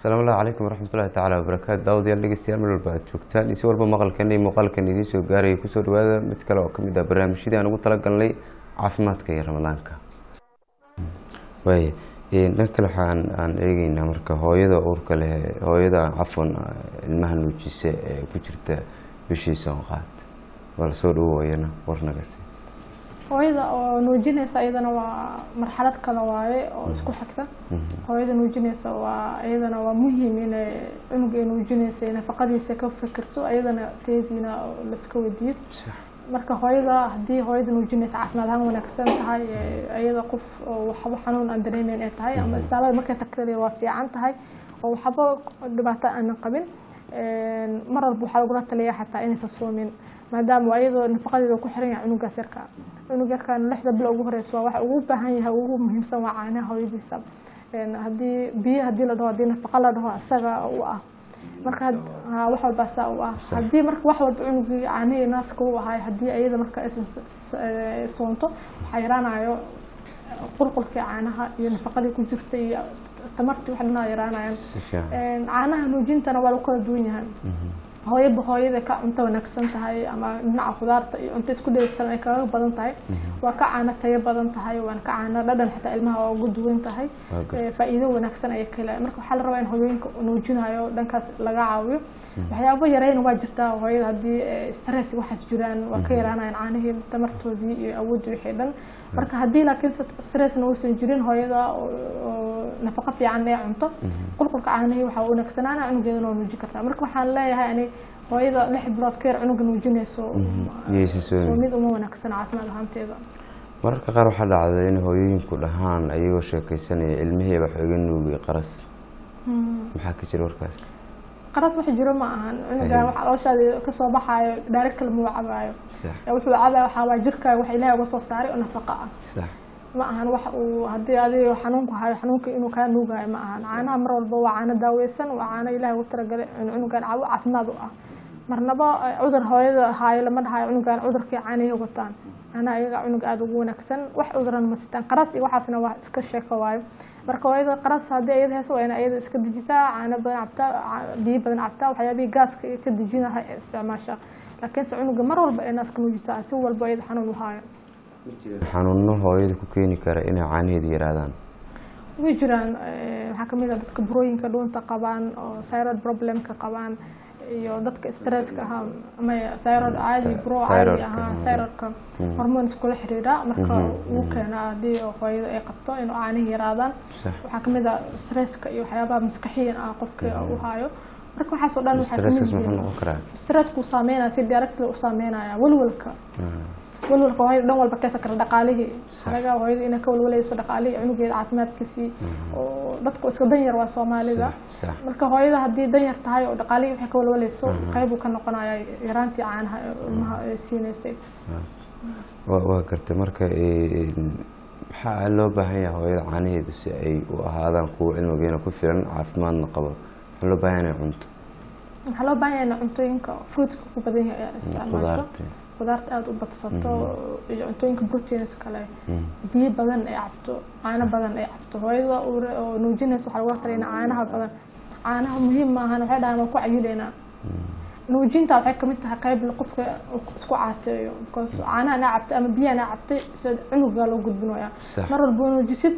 asalaamu allahu calaykum waraxmatullahi tacaala wabarakaatu daawadayaal dhegeystayaal meel walba aad joogtaan iyo si walba maqalkan iyo muuqaalkan idiin soo gaaraya kusoo dhawaada mid kale oo kamid ah barnaamijyadii aan ugu talagalnay caafimaadka iyo ramadaanka waaya dhan kale waxaan aan eegeynaa marka hooyada uurka leh hooyada cafwan ilmaha nuujisa ee ku jirta bishii soonqaad bal soo dhawoayana warnagasi hooyada oo nuujinaysa iyadana waa marxalad kale waaye oo isku xigta hooyada nuujinaysa waa iyadana waa muhiim inay cunuga ay nuujinaysa nafaqadiisa ka fikirso iyadana teediina laiska weydiiyo marka hooyada haddii hooyada nuujinaysa caafimaad ahaan wanaagsan tahay iyada qof oo waxba xanuun aan dareemeyn ay tahay ama istaalada markay tagtay waa fiican tahay oo waxba dhibaato aanan qabin mar walba waxaa lagula taliyaa xataa inaysan soomin maadaama iyadoo nafaqadeeda ku xiran yahay cunugaas yarka cunug yarkan lixda bilo ugu horeysa waa waxa ugu baahan yahay ugu muhiimsan waa caanaha hooyadiisa haddii biyo hadii la dhaho hadii nafaqa la dhaho isaga u ah marka wax walba saa u ah haddii marka wax walba cunugii caanihii naaska u ahay haddii iyada marka aysan soonto waxaa yaraanayo qulqulkii caanaha iyo nafaqadii ku jirta iyo tamartii wax dhanaa yaraanayaan caanaha nuujintana waa lagu kala duwan yahay hooyaba hooyada ka cunto wanaagsan tahay ama dhinaca khudaarta iyo cunto isku dheelitiran ay kaga badan tahay waa ka caano tayo badan tahay waana ka caano dhadhan xitaa ilmaha waa ugu duwan tahay faa'iido wanaagsan ayay ka helayaan marka waxaa la rabaa in hooyooyinka nuujinayo dhankaas laga caawiyo waxyaabo yarayna waa jirtaa hooyada haddii stress waxaas jiraan waa ka yaraanayaan caanihii tamartoodii iyo awooddii wixii dhan marka haddii laakiin stressna uusan jirin hooyada nafaqo fiican ee cunto qulqulka caanihii waxaa wanaagsanaana cunugeedana waa nuujin kartaa marka waxaan leeyahay ani hooyada lix bilood ka yar cunuga nuujinayso soomid uma wanaagsan caafimaad ahaanteeda mararka qaar waxaa dhacda in hooyooyinku dhahaan ayagoo sheekeysanaya ilmihii wax iga nuugay qaras maxaa ka jira warkaas qaras wax jiro ma ahan cunugan wax calooshaada kasoo baxaayo dhaarig kale muu cabaayo wuxuu cabaya waxaa waa jirkaaga wax ilaahay uga soo saaray oo nafaqa ah ma ahan wax uu haddii adiga xanuunku hayo xanuunka inuu kaa nuugayo ma ahan caanaha mar walba waa caano daaweysan waa caano ilaahay ugu talagalay cunugan cabo caafimaad u ah marnaba cudur hooyada haayo lama dhahayo cunugan cudurkii caanihii wataan caanaha iyaga cunuga aada ugu wanaagsan wax cuduran ma sitaan qaras iyo waxaasna waa iska sheeko waayo marka hooyada qaras haddii iyada heeso waa ina iyada iska dejisaa caano badan cabtaa biyo badan cabtaa waxyaabihii gaaska ka dejinaha ee isticmaasha laakiinse cunuga mar walba ee naaska nuujisaa si walba iyada xanuun u haayo xanuuno hooyada ku keeni kara inay caanaheeda yaraadaan way jiraan waxaa kamid ah dadka burooyinka dhuunta qabaan oo thyroid problemka qabaan iyo dadka stresska ahaa maya thyroid caadi buro caadi ahaa thyroidka hormoon iskula xiriira marka uu keenaa haddii hooyada ay qabto inuu caanihi yaraadaan waxaa kamid ah stresska iyo waxyaabaha maskaxiyan ah qofka u hayo marka waxaas oo dhan waxaa kamid stressku saameynaya si directly u saameynaya walwalka walwalka hooyada dhan walba keesa kara dhaqaalihii anaga hooyada inay ka walwalayso dhaqaalihii cunugeeda caafimaadkiisii oo dadku iska danyar waa soomaalida marka hooyada haddii danyar tahay oo dhaqaalihii waxay ka walwalayso qeyb uu ka noqonaya yaraantii caanaha ilmaha ay siinaysay waa gartay marka maxaa loo baahan yahay hooyada caanaheedu si ay u ahaadaan kuwa cilmigeena ku filan caafimaadna qabo maxaa loo baahan yahay cunto waxaa loo baahan yahay cuntooyinka fruitska ku badan yahay isticmaalso qudaarta aada u badsato iyo cuntooyinka proteins kale biyo badan ay cabto caano badan ay cabto hooyada oo nuujinaysa waxaa lagu talay caanaha badan caanaha muhiim maahan waxay dhahaan waa ku cayuleynaa nuujinta waxay kamid tahay qayb qofka isku caateeyo because caanaha naa cabtay ama biyaha naa cabtay sida cunugaa loo gudbinaya mar walba nuujisid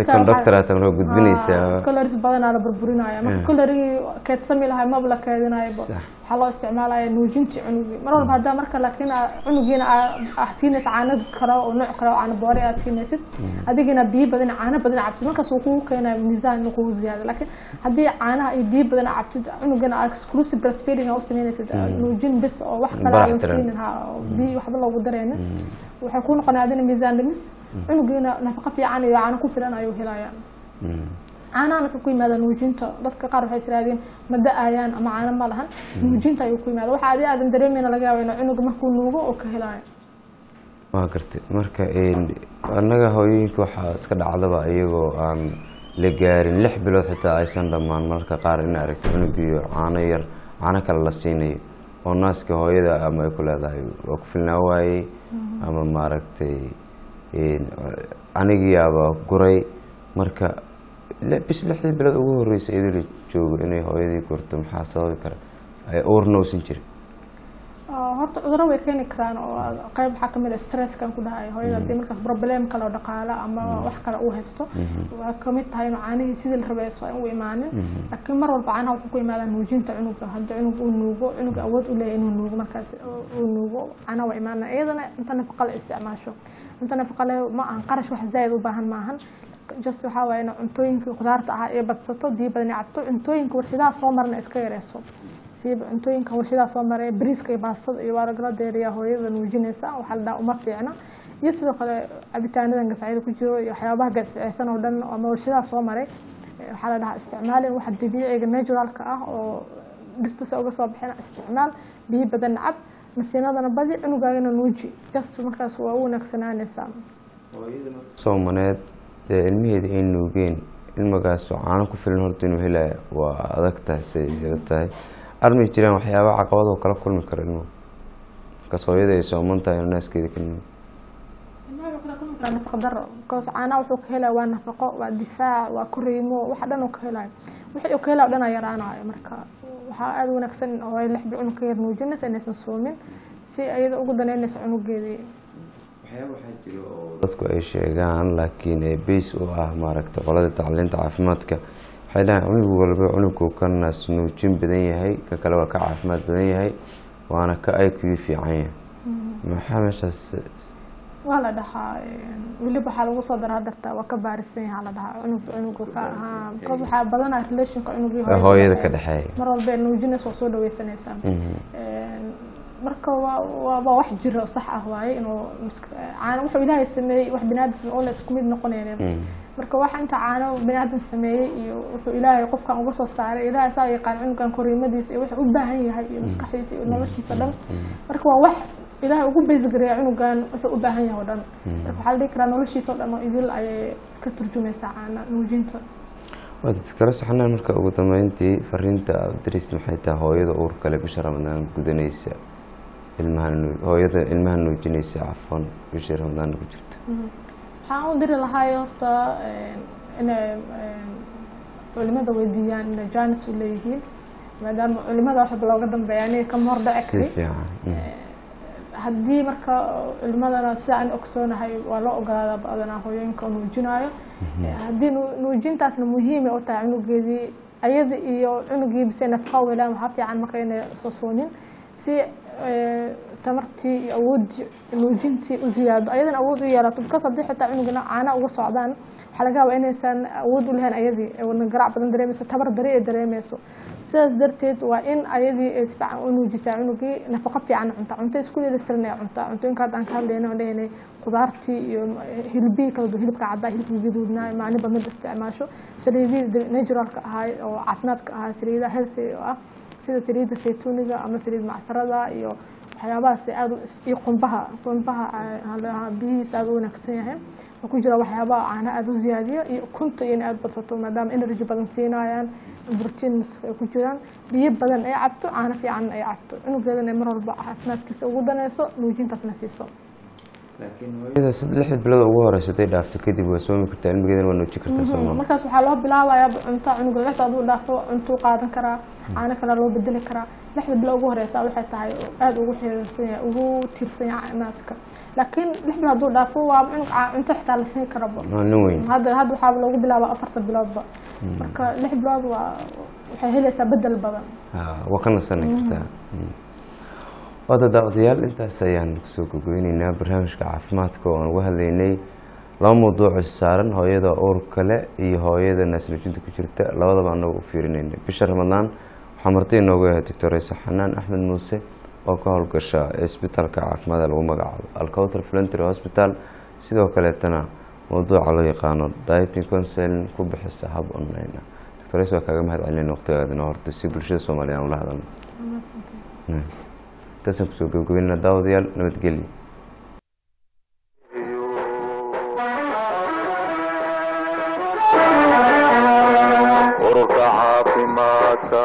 caloris badanaa la burburinaya marka calorigii keedsami lahay maba la keedinayaba waxaa loo isticmaalaya nuujintii cunugii mar walba haddaa marka laakiin cunugiina aa siinaysa caano kale oo nooc kale oo caano boore aad siinaysid adigina biyo badan caano badan cabtid markaas uu kugu keenaya miisaan inuu kugu ziyaado laakiin haddii caanaha iyo biyo badan aa cabtid cunugana aa exclusive breastfeeding aa u sameynaysid nuujin bis oo wax kale aadan siinin ha biyo waxba loogu dareynin waxay ku noqonaya adina miisaan dhimis cunugiina nafaqo fiican iyo caano ku filan ayuu helaya caanahan wuxuu ku yimaada nuujinta dadka qaar waxay israadeen ma da-ayaan ama caano ma lahan nuujinta ayuu ku yimaada waxa adi aadan dareemeyna laga yaaba inuu cunuga markuu nuugo oo ka helayo waa gartay marka annaga hooyooyinka waxaa iska dhacdaba iyagoo aan la gaarin lix bilood xitaa aysan dhammaan mararka qaar in aragto cunugiyo caano yar caano kale la siinayo oo naaska hooyada ama ay ku leedahay waa ku filnaa waayey ama maaragtay anigiyaaba guray marka bis lixdii bilood ugu horreysay idil joogo inay hooyadii gurto maxaa sababi kara ay uurna uusan jirin Ah, horta cudurro way keeni karaan oo qayb waxaa kamid ah stresskan ku dhahay hooyada hadii markaas problem kale oo dhaqaale ama wax kale uu haysto waa kamid tahay inuu caanihii sidii la rabay aysan u imaanin laakiin mar walba caanaha wuxuu ku imaadaa nuujinta cunuga haddii cunug uu nuugo cunuga awood u leeyahay inuu nuugo markaas uu nuugo caanaha waa imaanaa iyadana cunto nafaqa la isticmaasho cunto nafaqa leh ma ahan qarash wax zaa'id u baahan maahan just waxaa waaye in cuntooyinkii khudaarta ahaa ee badsato biyo badan ay cabto cuntooyinka warshadaha soo marna iska yareyso siiba cuntooyinka warshadaha soo maray bariiska iyo baastada iyo waa lagala deeriyaa hooyada nuujinaysa waxaa la dhaha uma fiicna iyo sidoo kale cabitaanadan gasacyada ku jiro iyo waxyaabaha gasiceysan oo dhan ama warshadaha soo maray eh, waxaa la dhahaa isticmaalin waxa dabiiciga naturalka ah oo dhirtasa uga soo bixina isticmaal biyo badan cab nasiinadana badi cunugaagana nuuji just markaas waa u wanaagsanaanaysaa soomaneed dee ilmaheeda ay nuugeen ilmagaasoo caano ku filan horta inuu helaya waa adag tahay say ila tahay armay jiraan waxyaaba caqabadoo kala kulmi karo ilmuhu markaas hooyada ay sooman tahay inuu naaskeeda ka nuugo waa nafaqo daro because caanaha wuxuu ka helaya waa nafaqo waa difaac waa koriimo waxa dhan uu ka helayo wixii uu ka helaya o dhan aa yaraanayo marka waxaa aada u wanaagsan in hooyo lix bil cunug ka yar nuujinaysa inaysan soomin si iyada ugu daneynaysa cunugeedii dadku ay sheegaan laakiin ee beys u ah maaragta qolada tacliinta caafimaadka waxay dhahaan cunug walba cunugku ka naas nuujin badan yahay ka kale waa ka caafimaad badan yahay waana ka ay kugu fiican yahay maxaa meeshaas waa la dhahaa weliba waxaa lagu soo daraa darta waa ka baarisan yahaa la dhahaa cunug cunuga ka ahaa because waxaa badanaa relationka cunugii hooyada ka dhexeeya mar walba ee nuujinaysa waa soo dhaweysanaysaa marka waa waa waa wax jira oo sax ah waaye inuu misk- caano wuxuu ilaahay sameeyey wax biniaadan sameeyey oo la isku mid noqonaynin marka waxa inta caano biniaadan sameeyey iyo wuxuu ilaahay qofkan uga soo saaray ilaahay saa yaqaan cunugan koriimadiisa iyo wuxuu u baahan yahay iyo maskaxdiisa iyo noloshiisa dhan marka waa wax ilaahay ugu beysgareeya cunugan wuxuu u baahan yahay oo dhan marka waxaa la dhihi karaa noloshiisa oo dhan oo idil ayay ka turjumaysaa caana nuujinta waa doctor saxnaan marka ugu dambeyntii fariinta aad dirist maxay tahay hooyada uur kale bisha ramadaan gudanaysa ilmaha nuu- hooyada ilmaha nuujinaysa cafan bishii ramadaan ku jirta waxaan u diri lahaay horta inay culimada weydiiyaan inay jaanis u leeyihiin maadaama culimada waxba looga dambeeya aniga kama hor dhici si kari fiican mm. haddii marka culimadana sida aan ogsoonahay waa loo ogolaadaa badanaa hooyooyinka oo nuujinaayo haddii nu- nuujintaasna muhiimay u tahay cunugeedii ayada iyo cunugii bise nafqa u helaan waxaa fiican marka inay soo soonin si eh, tamartii iyo awooddii nuujintii u ziyaado ayadana awood u yeelato because haddii xitaa cunugina caana uga socdaan waxaa laga yaabaa inaysan awood u lahayn ayadii ee wadna garaac badan dareemayso tabar dari ay dareemayso sidaas darteed waa in ayadii ay si fiican u nuujisaa cunugii nafaqo fiican cunta cunto isku dheelitiran ay cuntaa cuntooyinka hadda aan ka hadlayna oo dhahaynay khudaartii iyo hilbihii kala duwan hilibka caddaa hilibka gaduudnaa maaniba mid isticmaasho saliidihii naturalka ahaa oo caafimaadka ahaa saliidaha healthy oo ah sida saliidda saytuuniga ama saliid macsarada iyo waxyaabahaas aad u is- iyo qumbaha qumbaha ah, la- biyihiisa aad u wanaagsan yahay oo ku jira waxyaabaha caana aad u ziyaadiyo iyo ukunta iyo in aad badsato maadaama energy badan siinayaan proteins ay ku jiraan biyo badan ay cabto caano fiican ay cabto cunugeedana mar walba caafimaadkiisa ugu danayso nuujintaasna siiso hooyada sid- lixda bilood ugu horeysa haday dhaafto kadib waa soomi kartaa ilmigeedana waa nuuji kartaa soo maa markaas waxaa loo bilaabayaa cunto cunuga lixda aduu dhaafo cuntuu qaadan karaa caano kale loo bedeli karaa lixda bilo ugu horeysa waxay tahay aada ugu xiriirsan yahay ugu tiirsan yahay naaska laakiin lix bilo hadduu dhaafo waa cunug ca- cunto xitaa la siin karaba waa nin weyn hadda hadda waxaa loogu bilaabaa afarta biloodba marka lix bilood waa waxay helaysaa bedel badan Ah, waa ka nasani kartaa Mm. waada daawadayaal intaas ayaan kusoo gogeyneynaa barnaamijka caafimaadka oo aan uga hadlaynay laba mawduuc is saaran hooyada uurka leh iyo hooyada naasnuujinta ku jirta labadaba anagu u fiirinayna bisha ramadaan waxaa marti inoogu yahay doctor isa xanaan axmed muuse oo ka howlgasha isbitaalka caafimaadka lagu magacaabo alcouter flentry hospital sidoo kaleetana mawduuca loo yaqaano dieting counseling ku bixisa hab online ah doctor is waa kaaga mahad celinayna waqtigaadina horta si bulshada soomaaliya aan ula hadalno intaasaan kusoo gabagabeynaa daawadayaal nabadgelyo ururka caafimaadka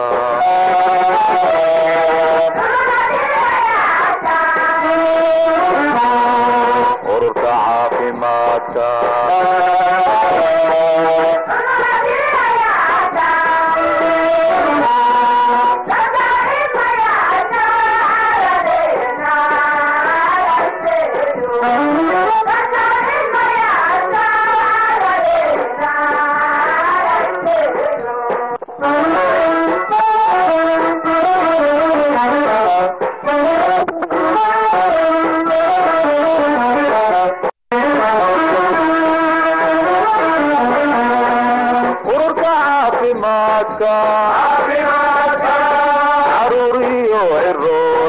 ururka caafimaadka